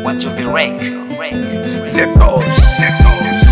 Wajumbe Record. The boss.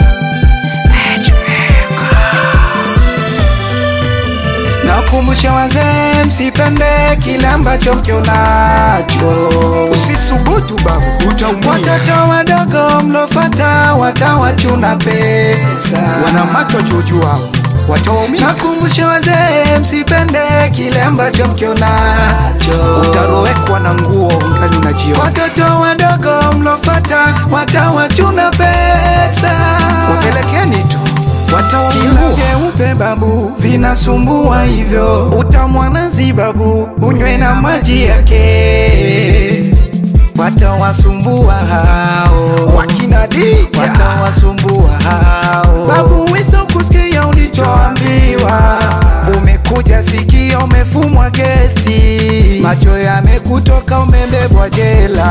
Nakumbusha wazee, msipende kile ambacho mkionacho. Usisubutu babu, utaumia. Watoto wadogo mlofata watawachuna pesa. Wana macho juju hao, watawaumiza. Nakumbusha wazee, msipende kile ambacho mkionacho. Utarowekwa na nguo ungali unajiona. Watoto wadogo mlofata watawachuna pesa. Wapelekeni tu, Kila watawaua. vyeupe babu vinasumbua hivyo, utamwanazi babu unywe na maji yake, watawasumbua hao Wakina Dija. watawasumbua hao babu, wiso kusikia ulichoambiwa, umekuja sikia, umefumwa gesti, macho yamekutoka, umebebwa jela,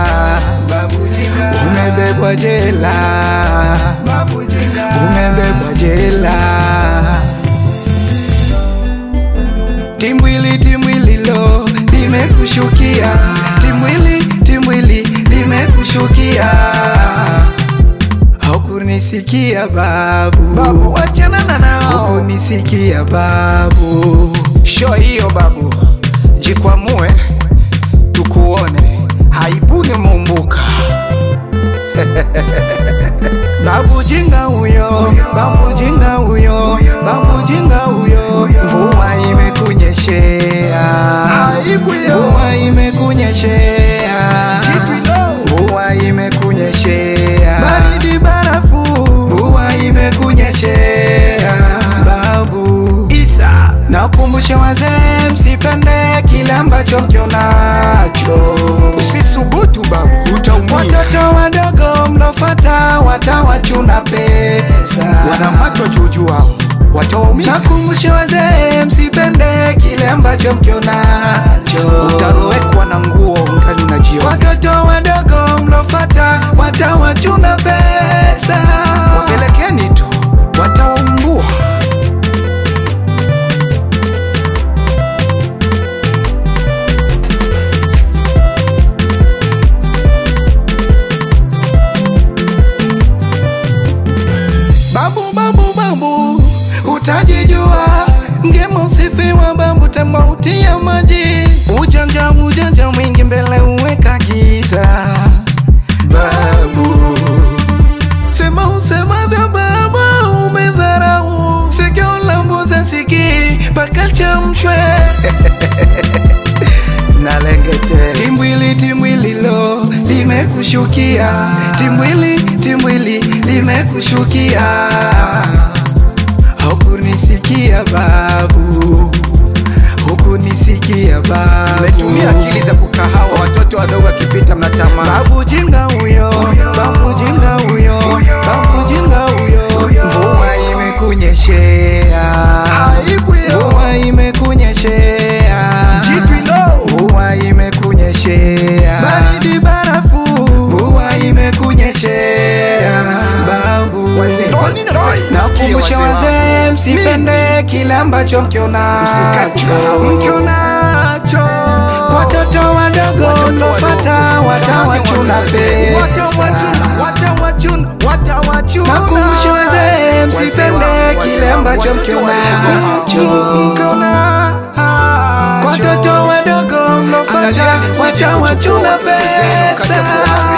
umebebwa jela, umebebwa jela. Timbwili timbwili lo limekushukia, timbwili timbwili limekushukia, haukunisikia babu, Babu, wachana na nao. haukunisikia babu. Show hiyo babu, jikwamue tukuone, haibuni mumbuka. Babu jinga huyo, babu jinga huyo, babu jinga huyo, mvua imekunyeshea, Aibu hiyo. mvua imekunyeshea, mvua imekunyeshea, baridi barafu, mvua imekunyeshea, babu Isa. Nakumbusha wazee, msipende kile ambacho mkionacho. Usisubutu babu, utaumia. Watoto wadogo mlofata watawachuna pesa. Wana macho juju hao, watawaumiza. Nakumbusha wazee, msipende kile ambacho mkionacho. Utarowekwa na nguo ungali unajiona. Watoto wadogo mlofata watawachuna pesa. Wapelekeni tu, watawaumbua. Babu babu babu, utajijua ngema usifiwa babu, tamauti ya maji, ujanja ujanja mwingi mbele uweka giza. Babu sema usemavyo baba, umedharau sikio la mbuzi sikii mpaka chamshwe Nalengete. Timbwili timbwili lo limekushukia, timbwili timbwili limekushukia, hukunisikia babu, hukunisikia babu. Mmetumia akili za kukahawa, watoto wadogo wakipita mnatamani. Babu jinga huyo, babu jinga huyo, babu jinga huyo, mvua imekunyeshea, Aibu hiyo. mvua imekunyeshea, mvua imekunyeshea, baridi barafu, mvua imekunyeshea, babu. Kwa nini unataka kusikia Nakumbusha wazee wazee, msipende kile ambacho mkionacho, Msikacho. mkionacho. Watoto wadogo mlofata watawachuna pesa. Nakumbusha wazee, msipende kile ambacho mkionacho. Watoto wadogo mlofata Angalia, watawachuna usije kuchukua pesa.